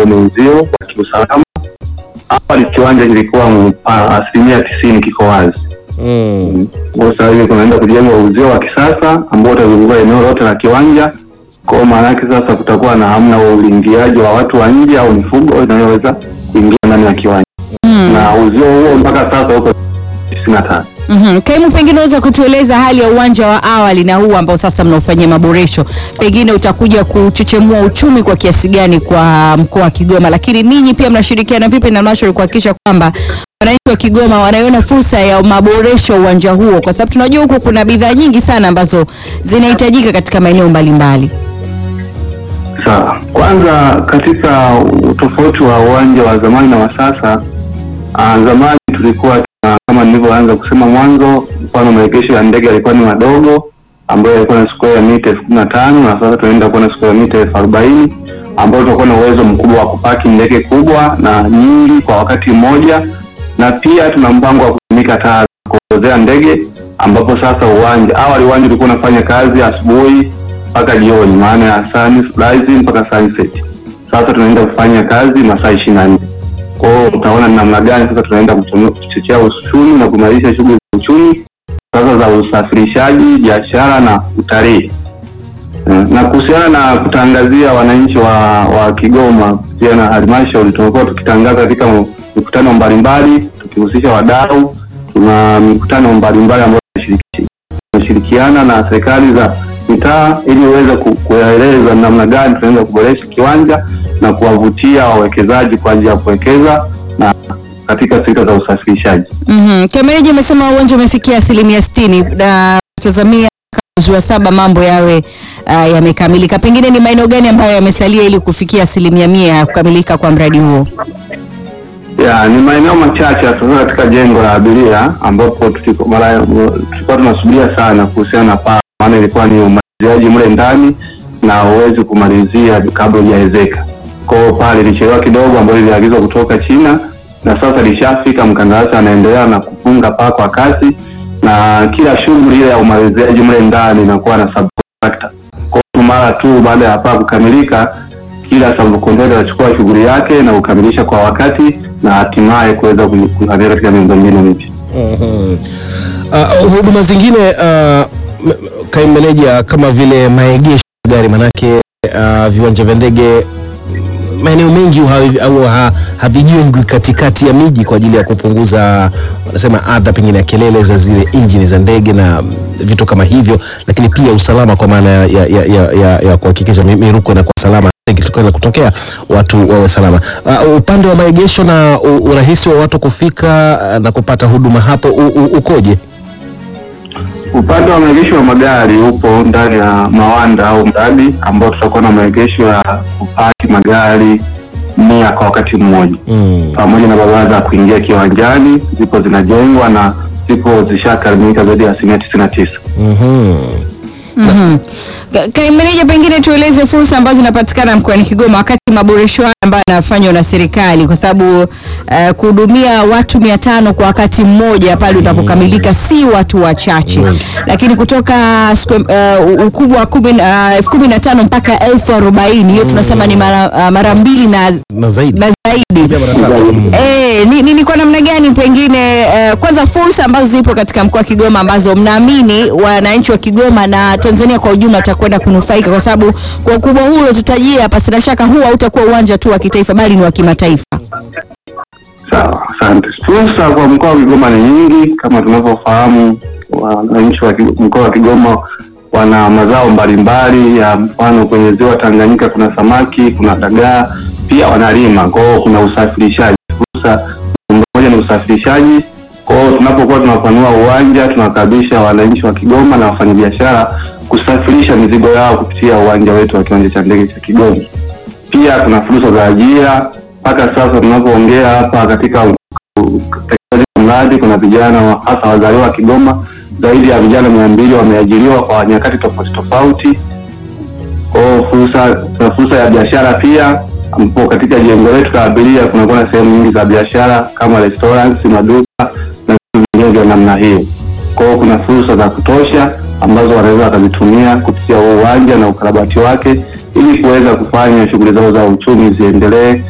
ambao ni uzio wa kiusalama. Awali kiwanja kilikuwa m- a- asilimia tisini kiko wazi. Mm. Kwa sasa hivi kunaenda kujengwa uzio wa kisasa ambao utazunguka eneo lote la kiwanja. Kwa maana yake sasa kutakuwa na hamna wa uingiaji wa watu wa nje au mifugo inayoweza kuingia ndani ya kiwanja, na uzio huo mpaka sasa uko tisini na tano. Mhm. Kaimu, pengine unaweza kutueleza hali ya uwanja wa awali na huu ambao sasa mnaofanyia maboresho, pengine utakuja kuchechemua uchumi kwa kiasi gani kwa mkoa wa Kigoma, lakini ninyi pia mnashirikiana vipi na halmashauri kuhakikisha kwamba wananchi wa Kigoma wanaiona fursa ya maboresho uwanja huo, kwa sababu tunajua huko kuna bidhaa nyingi sana ambazo zinahitajika katika maeneo mbalimbali. Sawa, kwanza katika utofauti wa uwanja wa zamani na wa sasa, ah, zamani tulikuwa tuna, kama nilivyoanza kusema mwanzo, mfano maegesho ya ndege yalikuwa ni madogo ambayo yalikuwa na square ya mita elfu kumi na tano na sasa tunaenda kuwa na square ya mita elfu arobaini ambayo tutakuwa na uwezo mkubwa wa kupaki ndege kubwa na nyingi kwa wakati mmoja, na pia tuna mpango wa kutumika taa za kuongozea ndege, ambapo sasa uwanja awali uwanja ulikuwa unafanya kazi asubuhi mpaka jioni, maana ya sunrise mpaka sunset. Sasa tunaenda kufanya kazi masaa ishirini na nne. Kwa hiyo utaona ni namna gani sasa tunaenda kuchono- kuchochea uchumi na kuimarisha shughuli za uchumi sasa za usafirishaji, biashara na utalii. Eh, Na kuhusiana na kutangazia wananchi wa, wa Kigoma kupitia na halmashauri, tumekuwa tukitangaza katika mikutano mbalimbali tukihusisha wadau. Tuna mikutano mbalimbali ambayo tunashiriki- tunashirikiana na serikali za mitaa ili uweze ku- kueleza namna gani tunaweza kuboresha kiwanja na kuwavutia wawekezaji kwa ajili ya kuwekeza na katika sekta za usafirishaji. Mhm. Kemeneji amesema uwanja umefikia asilimia sitini na tazamia mwezi wa saba mambo yawe uh, yamekamilika. Pengine ni maeneo gani ambayo yamesalia ili kufikia asilimia mia ya kukamilika kwa mradi huo? Ya, ni maeneo machache hasa katika jengo la abiria ambapo tuliko- mara- tulikuwa tunasubiria sana kuhusiana na paa, maana ilikuwa ni umaliziaji mle ndani na huwezi kumalizia kabla hujaezeka. Kwa hiyo pale ilichelewa kidogo, ambayo iliagizwa kutoka China na sasa lishafika, mkandarasi anaendelea na kufunga paa kwa kasi, na kila shughuli ile ya umaliziaji mle ndani inakuwa na subcontractor. Kwa hiyo mara tu baada ya paa kukamilika kila subcontractor atachukua shughuli yake na kukamilisha kwa wakati na hatimaye kuweza kuangalia katika miundombinu mipya. Mhm. Uh, huduma zingine uh, m- kaimu meneja kama vile maegesho ya gari manake uh, viwanja vya ndege mm, maeneo mengi havi- au ha- havijengwi katikati ya miji kwa ajili ya kupunguza wanasema adha pengine ya kelele za zile injini za ndege na mm, vitu kama hivyo, lakini pia usalama kwa maana ya, ya, ya, ya, ya, ya kuhakikisha mi- miruko inakuwa salama ikitokea kutokea watu wawe salama. Uh, upande wa maegesho na u- urahisi wa watu kufika uh, na kupata huduma hapo u, u, ukoje? Upande wa maegesho ya magari upo ndani ya mawanda au mradi ambao tutakuwa na maegesho ya kupaki magari mia kwa wakati mmoja Mm. pamoja na barabara za kuingia kiwanjani zipo zinajengwa na zipo zishakamilika zaidi ya asilimia tisini na tisa. Mhm. Mhm. Ka- Kaimu meneja, pengine tueleze fursa ambazo zinapatikana mkoani Kigoma wakati maboresho haya ambayo yanafanywa na serikali, kwa sababu uh, kuhudumia watu mia tano kwa wakati mmoja pale utapokamilika si watu wachache, lakini kutoka square- uh, ukubwa wa kumi na- uh, elfu kumi na tano mpaka elfu arobaini hiyo tunasema ni mara, uh, mara mbili na, na zaidi na zaidi. Pia mara tatu. Mm. Eh, ni, ni, ni kwa namna gani pengine eh, kwanza fursa ambazo zipo katika mkoa wa Kigoma ambazo mnaamini wananchi wa Kigoma na Tanzania kwa ujumla watakwenda kunufaika, kwa sababu kwa ukubwa huu uliotutajia, pasina shaka huu hautakuwa uwanja tu wa kitaifa bali ni wa kimataifa. Sawa, asante. Fursa kwa mkoa wa Kigoma ni nyingi, kama tunavyofahamu, wananchi wa Ki- mkoa wa Kigoma wana mazao mbalimbali ya mfano, kwenye ziwa Tanganyika kuna samaki, kuna dagaa, pia wanalima. Kwa hiyo kuna usafirishaji. Fursa moja ni usafirishaji. Kwa hiyo tunapokuwa tunapanua uwanja, tunakaribisha wananchi wa Kigoma na wafanyabiashara kusafirisha mizigo yao kupitia uwanja wetu wa kiwanja cha ndege cha Kigoma. Pia kuna fursa za ajira. Mpaka sasa tunapoongea hapa katika utekelezaji wa mradi, kuna vijana wa- hasa wazaliwa wa Kigoma zaidi ya vijana mia mbili wameajiriwa kwa nyakati tofauti tofauti. Kwa hiyo fursa, kuna fursa ya biashara pia, ambapo katika jengo letu la abiria kunakuwa na sehemu nyingi za biashara kama restaurants, maduka na vitu vingine vya namna hiyo. Kwa hiyo kuna fursa za kutosha ambazo wanaweza wakazitumia kupitia huu uwanja na ukarabati wake ili kuweza kufanya shughuli zao za uchumi ziendelee